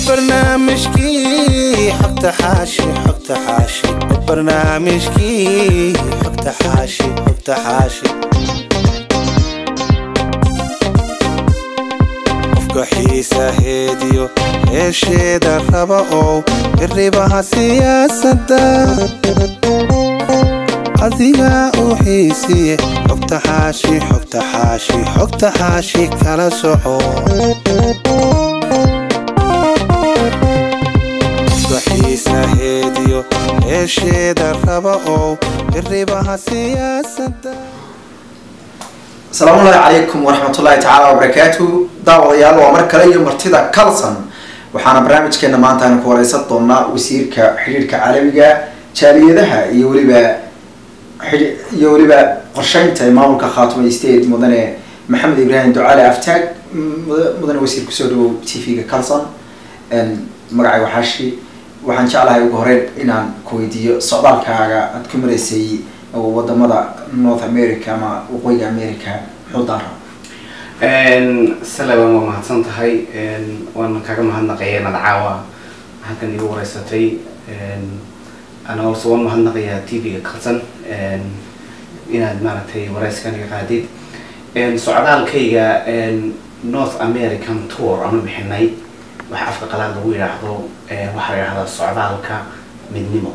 barnaamijkii xogta xaashi xogta xaashi barnaamijkii xogta xaashi xogta xaashi qofka xiisa heediyo heesheeda raba oo iribaha siyaasadda adiga u xiisiye xogta xaashi xogta xaashi xogta xaashi kala soco xiisa heediyo heesheeda raba oo iribaha siyaasadda asalaamu ullahi calaykum waraxmatullaahi tacaala wabarakaatu daawadayaal waa mar kale iyo martida calson waxaana barnaamijkeena maanta aynu ku wareysan doonaa wasiirka xidhiirka caalamiga jaaliyadaha iyo weliba xidhi- iyo weliba qorsheynta ee maamulka khaatuma state mudane maxamed ibraahim ducaale aftaag muda- mudane wasiir kusoo dhawow t v-ga calson magacay waxaashi waxaan jeclahay ugu horeyn inaan ku weydiiyo socdaalkaaga aad ku maraysay wadamada north america ama waqooyiga america muxuu daara salaban waa mahadsan tahay waan kaga mahadnaqaya inaad caawa halkan igu wareysatay ana also waan mahadnaqayaa t v-ga kalsan inaad maaragtay wareyskan iga qaadid socdaalkayga north american tour aanu bixinay waxa afka qalaad lagu yidhaahdo waxaa la yidhahdaa socdaalka midnimo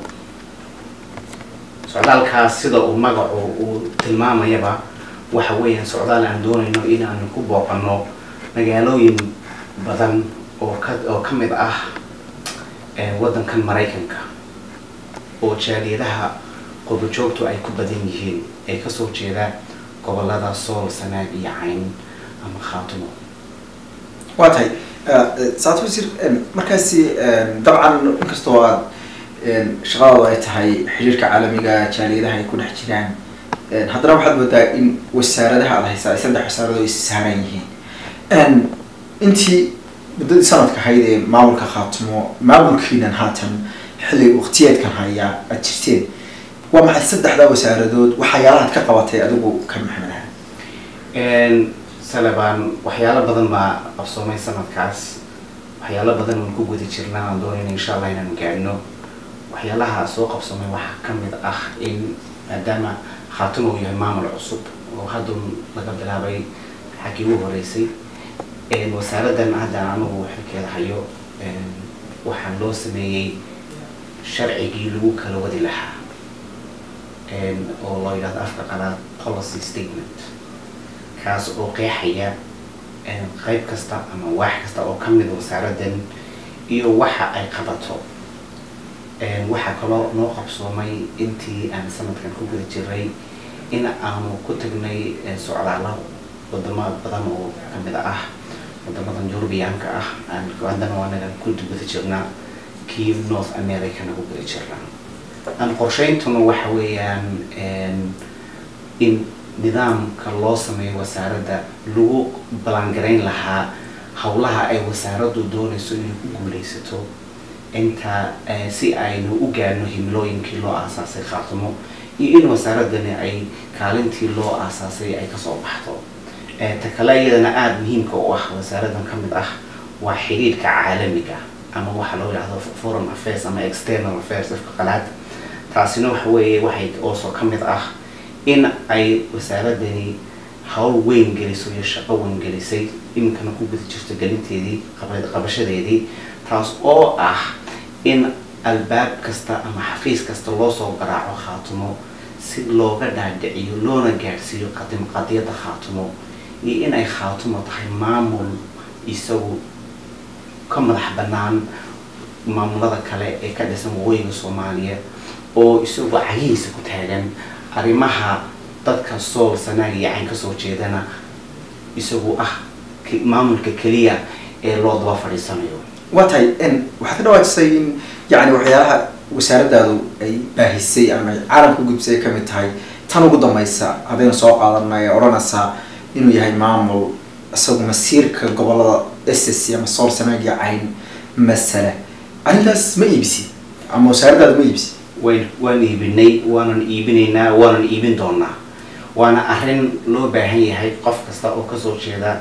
socdaalkaas sida uu magacu uu tilmaamayaba waxa weeyaan socdaal aan doonayno inaanu ku booqano magaalooyin badan oo ka oo ka mid ah waddankan maraykanka oo jaaliyadaha qobojoogtu ay ku badan yihiin ay kasoo jeeda gobolada sool sanaag iyo cayn ama khaatumo waa tahay saat wasiir markaasi dabcan inkastoo aad shaqadaadu ay tahay xiriirka caalamiga jaaliyadaha ay ku dhex jiraan haddana waxaad moodaa in wasaaradaha aad haysaa ay saddex wasaarado ay saaran yihiin intii muddadii sanadka ahayd ee maamulka khaatumo maamulkiinan haatan xilli waqtiyeedkan haya aad jirteen waa maxay saddexdaa wasaaradood waxyaalahaad ka qabatay adigu ka maxamed ahaa salabaan waxyaalo badan baa qabsoomay sanadkaas waxyaalo badan waan ku guda jirnaa aan doonayna insha allah inaan gaadhno waxyaalaha soo qabsoomay waxaa ka mid ah in maadaama khaatuma uu yahay maamul cusub oo haddun laga bilaabay xaggii ugu horeysay wasaaraddan hadda anigu xilkeeda hayo waxaa loo sameeyey sharcigii lagu kala wadi lahaa oo loo yidhahdo afka qalaad policy statement kaas oo qeexaya qayb kasta ama waax kasta oo ka mid wasaaraddan iyo waxa ay qabato waxaa kaloo noo qabsoomay intii aan sanadkan ku guda jiray in aanu ku tagnay socdaalo wadamo badan oo kamid ah wadamadan yurubiyaanka ah aan haddana anaga ku guda jirnaa kii north americana ku guda jirnaa aan qorsheyntuna waxa weeyaan in nidaamka loo sameeyo wasaaradda lagu ballaangarayn lahaa howlaha ay wasaaraddu doonayso inay ku guuleysato inta si aynu u gaadhno himilooyinkii loo aasaasay khaatumo iyo in wasaaraddani ay kaalintii loo aasaasay ay kasoo baxdo ta kale iyadana aada muhiimka u ah wasaaraddan ka mid ah waa xiriirka caalamiga ama waxa loo yidhahdo foreign affairs ama external affairs afka qalaad taasina waxa weeye waxay also ka mid ah in ay wasaaraddani hawl weyn geliso iyo shaqo weyn gelisay iminkana ku guda jirto gelinteedii qabashadeedii taas oo ah in albaab kasta ama xafiis kasta loo soo garaaco khaatumo si looga dhaadhiciyo loona gaadhsiiyo qadim qadiyadda khaatumo iyo in ay khaatumo tahay maamul isagu ka madax bannaan maamulada kale ee ka dhisan waqooyiga soomaaliya oo isagu cagihiisa ku taagan arrimaha dadka sool sanaag iyo cayn kasoo jeedana isagu ah maamulka keliya ee loo daba fadhiisanayo waa tahay waxaad ka dhawaajisay in yani waxyaalaha wasaaraddaadu ay baahisay ama ay caalamka ugudbisay ay kamid tahay tan ugu dambaysa haddaynu soo qaadanay odhanaysaa inuu yahay maamul isagu masiirka gobolada ss ama sool sanaag iyo cayn masala arrintaas ma iibisi ama wasaaraddaadu ma iibisi wayn waan iibinay waanan iibinaynaa waanan iibin doonaa waana arrin loo baahan yahay qof kasta oo kasoo jeeda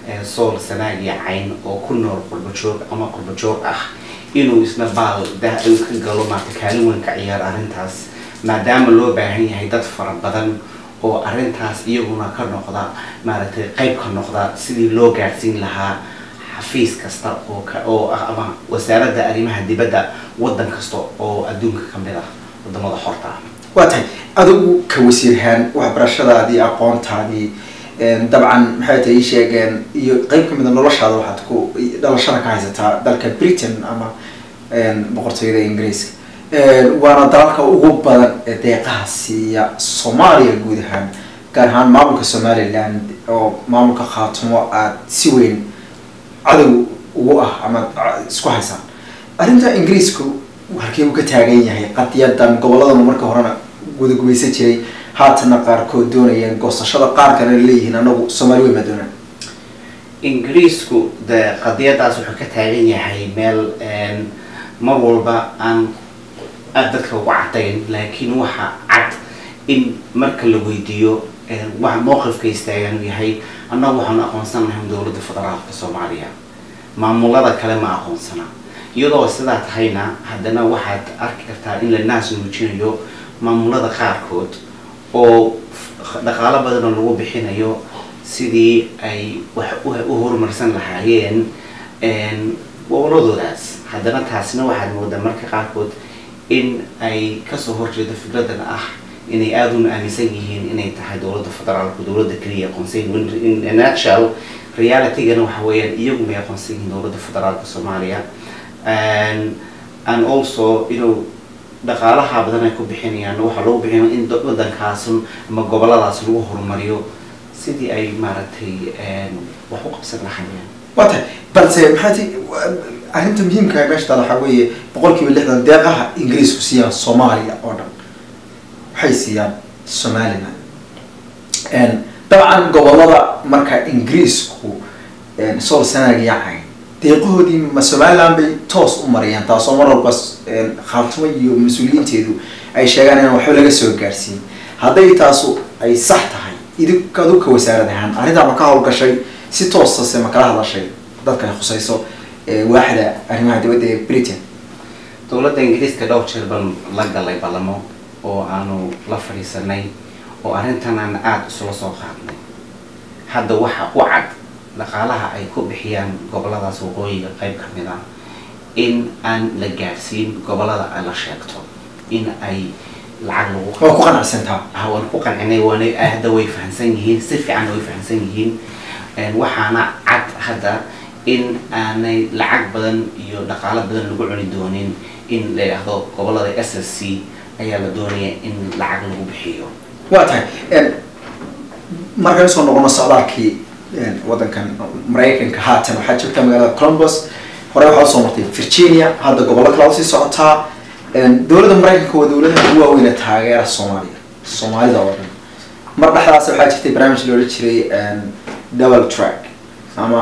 ee sool sanaag iyo cayn oo ku nool qurbajoog ama qurbajoog ah inuu isna baal dah uu ka galo maarata kaalin weyn ka ciyaaro arrintaas maadaama loo baahan yahay dad fara badan oo arrintaas iyaguna ka noqda maaragtay qayb ka noqda sidii loo gaadhsiin lahaa xafiis kasta oo ka oo ah ama wasaaradda arrimaha dibadda waddan kasta oo adduunka ka mid ah wadamada xorta ah waa tahay adigu ka wasiirhaan waxbarashadaadii aqoontaadii dabcan maxay tahay ii sheegeen iyo qeyb ka mida noloshaada waxaad ku dhalashada ka haysataa dalka britain ama boqortooyada ingiriiska waana dalalka ugu badan ee deeqaha siiya soomaaliya guud ahaan gaar ahaan maamulka somaliland oo maamulka khaatumo aad si weyn cadow ugu ah ama isku haysaan arrinta ingiriisku halkee uu ka taagan yahay qadiyadan gobolladan marka horena gudagubaysan jiray haatana qaarkood doonayeen goosashada qaar kalena leeyihiin anagu soomaali weyn baa doonaan ingiriisku de qadiyadaas wuxuu ka taagan yahay meel mar walba aan aada dadka ugu cadayn laakiin waxa cad in marka la weydiiyo waxa mowqifka istaagan uu yahay annagu waxaanu aqoonsanahay dowladda federaalka soomaaliya maamulada kale ma aqoonsana iyadoo sidaa tahayna haddana waxaad arki kartaa in la naas muujinayo maamulada qaarkood oo dhaqaalo badan oo lagu bixinayo sidii ay wax u horumarsan lahaayeen goboladoodaas haddana taasina waxaad moodaa marka qaarkood in ay kasoo horjeedo fikradan ah inay aada una aaminsan yihiin inay tahay dowladda federaalku dowladda keliya aqoonsan in nutshell realitygana waxa weeyaan iyagu may aqoonsan yihiin dowladda federaalka soomaaliya and also inuu dhaqaalaha badan ay ku bixinayaan waxaa lagu bixinaya in waddankaasun ama goboladaas lagu horumariyo sidii ay maaragtay wax u qabsan lahaayeen waa tahay balse maxaa ti arrinta muhiimka meesha taala waxaa weeye boqol kiiba lixdan deeqaha ingiriisku siiyaan soomaaliya oo dhan waxay siiyaan somaliland dabcan gobolada marka ingiriisku sool sanaag yacayn deeqahoodii ma somaliland bay toos u marayaan taasoo mar walba khaatimo iyo mas-uuliyiinteedu ay sheegaan inaan waxba laga soo gaarsiin hadday taasu ay sax tahay idink adu ka wasaarad ahaan arrintaa ma ka howlgashay si toosase ma kala hadashay dadka ay khusayso waaxda arrimaha dibadda ee britain dowladda ingiriiska dhowr jeer baan la galay ballamo oo aanu la fadhiisanay oo arrintan aan aada isula soo qaadnay hadda waxa u cad dhaqaalaha ay ku bixiyaan goboladaas waqooyiga qayb ka mid ah in aan la gaadhsiin gobolada ay la sheegto in ay lacag lagu waa ku qanacsantaa ah waan ku qancinay waana hadda way fahamsan yihiin si fiican way fahamsan yihiin waxaana cad hadda in aanay lacag badan iyo dhaqaalo badan lagu cuni doonin in la yidhaahdo gobolada s s c ayaa la doonaya in lacag lagu bixiyo waa tahay markaan usoo noqono socdaalkii waddankan maraykanka haatan waxaa joogtaa magaalada columbus hore waxaa usoo martay virginia hadda gobollo kale usii socotaa dowladda maraykanka waa dowladaha ugu waaweyne taageera soomaaliya soomaalida oo dhan mar dhexdaas waxaa jirtay barnaamij loola jiray double track ama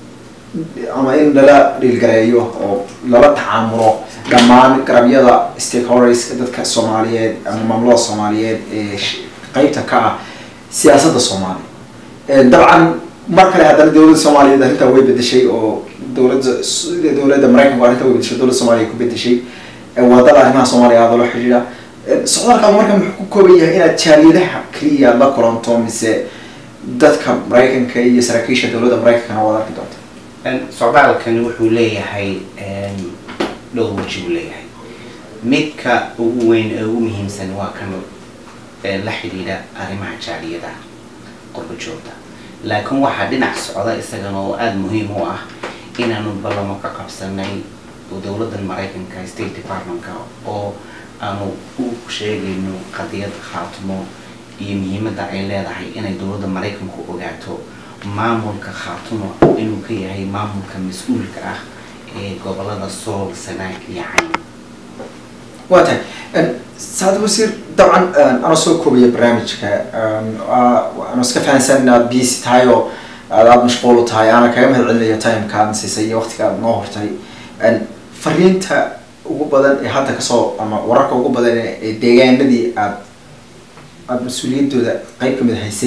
ama in lala dhiilgareeyo oo lala tacaamulo dhammaan garabyada stakeholderska dadka soomaaliyeed ama maamulada soomaaliyeed ee qeybta ka ah siyaasadda soomaaliya dabcan mar kale haddana dowladda soomaaliyeed arrintaa way bedeshay oo dowladda dowladda maraykanku arrinta way bedeshay dowladda soomaaliya ku bedeshay wadada arrimaha soomaaliya aada la xidhiidha socdaalka marka muxuu ku kooban yahay inaad jaaliyadaha keliya la kulanto mise dadka maraykanka iyo saraakiisha dowladda maraykankana waad arki doonta socdaalkani wuxuu leeyahay dhowr waji buu leeyahay midka ugu weyn ee ugu muhiimsan waa kan la xidhiidha arrimaha jaaliyada qurba joogta laakiin waxaa dhinac socda isagana oo aada muhiim u ah inaanu ballamo ka qabsanay dowladdan maraykanka state departmentka oo aanu u sheegayno qadiyad khaatimo iyo muhiimadda ay leedahay inay dowladda maraykanku ogaato maamulka khaatumo inuu ka yahay maamulka mas-uulka ah ee gobolada sool sanaag iyo cayn waa tahay saad wasiir dabcan anoo soo koobaya barnaamijka ano iska fahansan inaad busy tahay oo aad aada mashquul u tahay aana kaga mahad celinaya timeka aad siisay iyo waqtiga aad noo hortay fariinta ugu badan ee hadda kasoo ama wararka ugu badan ee deegaanadii aad aada mas-uuliyaddooda qeyb kamid haysay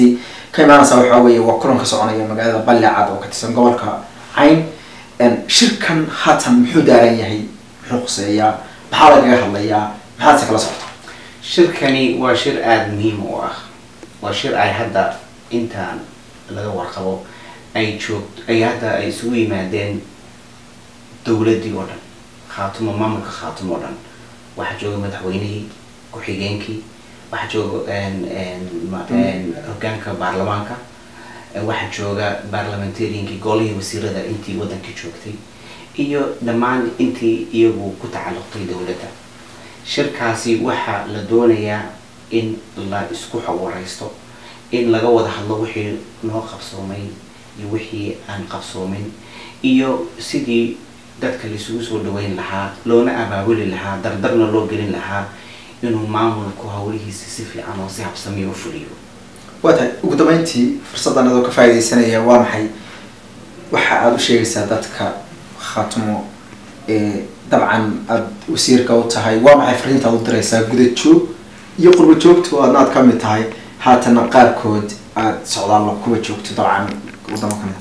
ka imaanaysa waxaa weeye waa kulan ka soconaya magaalada ballecad oo ka tirsan gobolka cayn shirkan haatan muxuu daaran yahay muxuu khuseeyaa maxaa lagaga hadlayaa maxaad se kala socota shirkani waa shir aada muhiim u ah waa shir ay hadda intaan laga warqabo ay joogto ay hadda ay isugu yimaadeen dowladdii oo dhan khaatumo maamulka khaatumo oo dhan waxaa jooga madaxweynihii ku-xigeenkii waxaa jooga hogaanka baarlamaanka waxaa jooga baarlamentariankii golihii wasiirada intii waddanka joogtay iyo dhammaan intii iyagu ku tacalluqtay dowladda shirkaasi waxaa la doonayaa in la isku xawareysto in laga wada hadlo wixii noo qabsoomay iyo wixii aan qabsoomin iyo sidii dadka laisugu soo dhaweyn lahaa loona abaabuli lahaa dardarna loo gelin lahaa inuu maamulku hawlihiisa si fiican oo si habsamiya u fuliyo waa tahay ugu dambeyntii fursaddan adoo ka faaidaysanaya waa maxay waxa aada u sheegaysaa dadka khaatumo ee dabcan aada wasiirka u tahay waa maxay fariinta aad u diraysaa guda joog iyo qurba joogto aadna aad ka mid tahay haatana qaarkood aada socdaallo kuwa joogto dabcan wadamo ka mid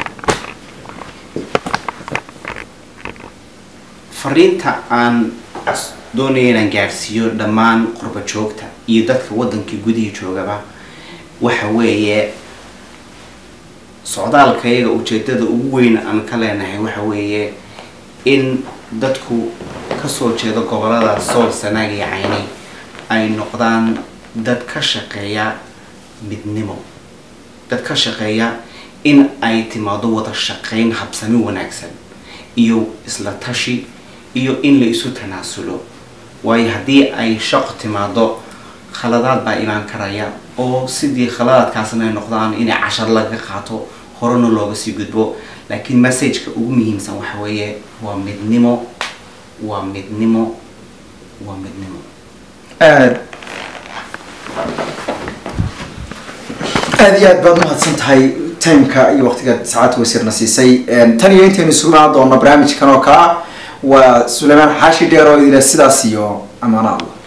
fariinta aan doonaya inaan gaadhsiiyo dhammaan qurba joogta iyo dadka waddankii gudihii joogaba waxa weeye socdaalka iyaga ujeedada ugu weyn aan ka leenahay waxa weeye in dadku kasoo jeedo gobolada sool sanaag iyo cayni ay noqdaan dad ka shaqeeya midnimo dad ka shaqeeya in ay timaado wada shaqeyn habsami wanaagsan iyo isla tashi iyo in la isu tanaasulo waayo haddii ay shaqo timaado khaladaad baa imaan karaya oo sidii khaladaadkaasna ay noqdaan inay cashar laga qaato horena looga sii gudbo laakiin messageka ugu muhiimsan waxa weeye waa midnimo waa midnimo waa midnimo aad aada iyo aad baad umahadsan tahay timeka iyo waqtiga saacadda wasiirna siisay tan iyo intaynu isugu imaan doona barnaamijkan oo kale ah waa suleymaan xaashi dheer oo idila sidaas iyo amaano allah